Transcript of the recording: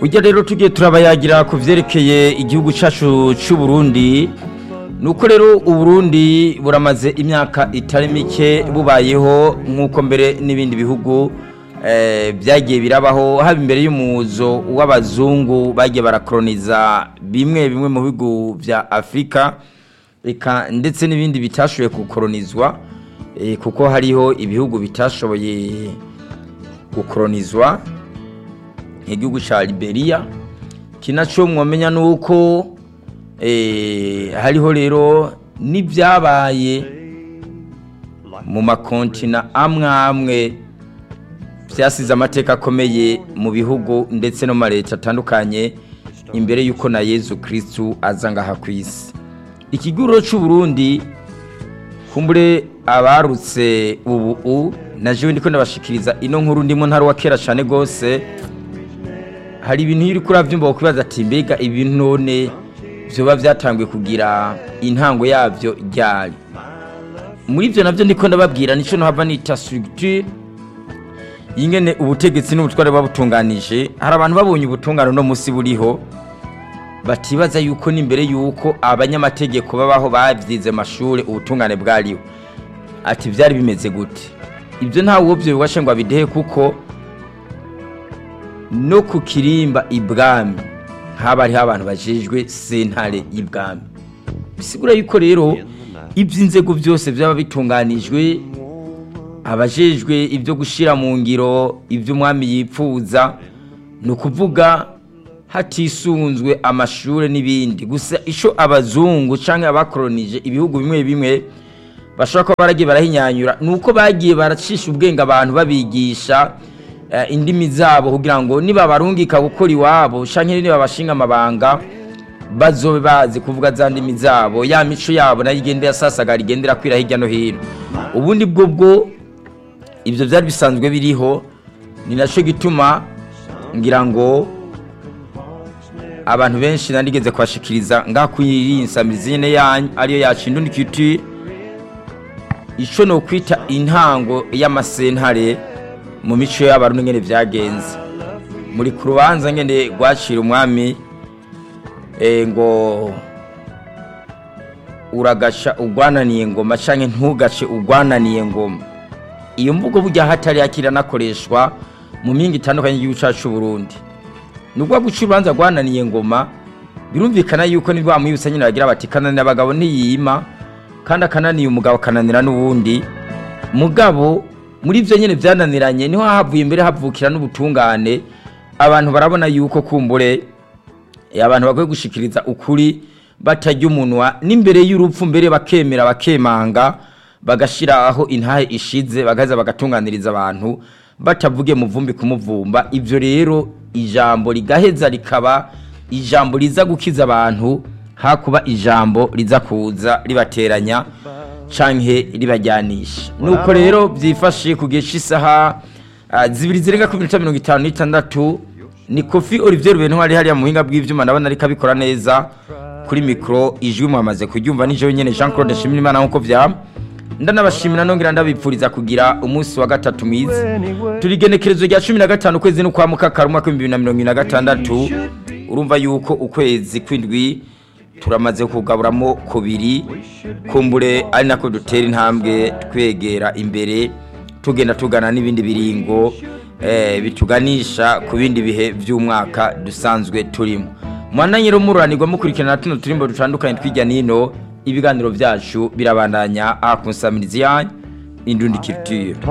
ujya rero tugiye turabayagira ku byerekeye igihugu cyacu cy'u Burundi ni uko rero uburundi buramaze imyaka itari mike bubayeho nk'uko mbere n'ibindi bihugu byagiye birabaho haba imbere y'umuzo w'abazungu bagiye barakoroniza bimwe bimwe mu bihugu bya afurika reka ndetse n'ibindi bitashoboye gukoronizwa kuko hariho ibihugu bitashoboye gukoronizwa nk'igihugu cya liberiya kinacyo mwamenya ni uko hariho rero n'ibyabaye mu makontina amwe amwe byasize amateka akomeye mu bihugu ndetse no mu leta atandukanye imbere y'uko na yezu kirisitu aza ngaha ku isi ikiguriro cy'uburundi kumbure abarutse ubu na jewe ndiko ndabashikiriza ino nkuru ndimo ntari wa kera cyane rwose hari ibintu iri kuri abyumva bakwibaza ati mbega ibintu none byoba byatangiye kugira intango yabyo ryari muri ibyo nabyo ndiko ndababwira nicyo ntahava nita structure yingene ubutegetsi n'ubutware babutunganije hari abantu babonye ubutungane uno munsi buriho batibaza yuko n'imbere yuko abanyamategeko babaho babyize amashuri ubutungane bwariho ati byari bimeze gute ibyo ntawe uwo byo bibashe ngo abidehe kuko no ku kirimba ibwami haba hariho abantu bajejwe sentare y'ibwami bisigura yuko rero iby'inzego byose byaba bitunganijwe abajejwe ibyo gushyira mu ngiro iby'umwami yipfuza ni ukuvuga hatisunzwe amashuri n'ibindi gusa icyo abazungu cyangwa abakoronije ibihugu bimwe bimwe bashobora kuba baragiye barahinyanyura ni uko bagiye baracisha ubwenge abantu babigisha indimi zabo kugira ngo niba barungika gukora iwabo cyangwa niba bashinga amabanga bazobe bazi kuvuga za ndimi zabo ya mico yabo nayo igenda yasasagara igendera kwira hirya no hino ubundi bwo bwo ibyo byari bisanzwe biriho ni nacyo gituma ngira ngo abantu benshi nanigeze kubashikiriza ngaha kuri iyi nsamizi yanyu ariyo yacu indundi kiti icyo ni ukwita intango y'amasentare mu mico y'abarundi ngene byagenze muri ku rubanza ngene rwacira umwami ngo uragaca urwananiye ngoma cyangwa ntugace urwananiye ngoma iyo mvugo burya hatari yakira anakoreshwa mu mingi itandukanye y'igihugu cyacu Burundi nubwo guca urubanza rwananiye ngoma birumvikana yuko nibwo bamwibutsa nyine bagira bati kananira abagabo ntiyima kandi akananiye umugabo akananira n'uwundi mugabo muri ibyo nyine byananiranye niho havuye imbere havukira n'ubutungane abantu barabona yuko kumbure abantu bakwiye gushikiriza ukuri batajya umunwa n'imbere y'urupfu mbere bakemera bakemanga bagashyira aho intahe ishize bagaza bagatunganiriza abantu batavuge muvumbi kumuvumba ibyo rero ijambo rigaheza rikaba ijambo riza gukiza abantu hakuba ijambo riza kuza ribateranya canke ribajyanisha nuko rero byifashe ku gihe cy'isaha zibiri zirenga ku minota mirongo itanu n'itandatu ni kofi olivier rubenu hari hariya mu buhinga bw'ibyuma ndabona ariko abikora neza kuri mikoro ijwi mwamaze kuryumva nijoro nyine jean claude nshimiyimana nk'uko byaba ndanabashimira nongera ndabipfuriza kugira umunsi wa gatatu mwiza turi igenekerezo rya cumi na gatanu ukwezi no kwa mukakara umwaka w'ibihumbi bibiri na mirongo ine na gatandatu urumva yuko ukwezi kw'indwi turamaze kugaburamo kubiri kumbure ari nako dutera intambwe twegera imbere tugenda tugana n'ibindi biringo bituganisha ku bindi bihe by'umwaka dusanzwe turimo mwana nyiri umuranirwa mukurikirana tuno turimbo dutandukanye tw'ijya n'ino ibiganiro byacu birabandanya aha ku nsamizi yanyu indundi kirutire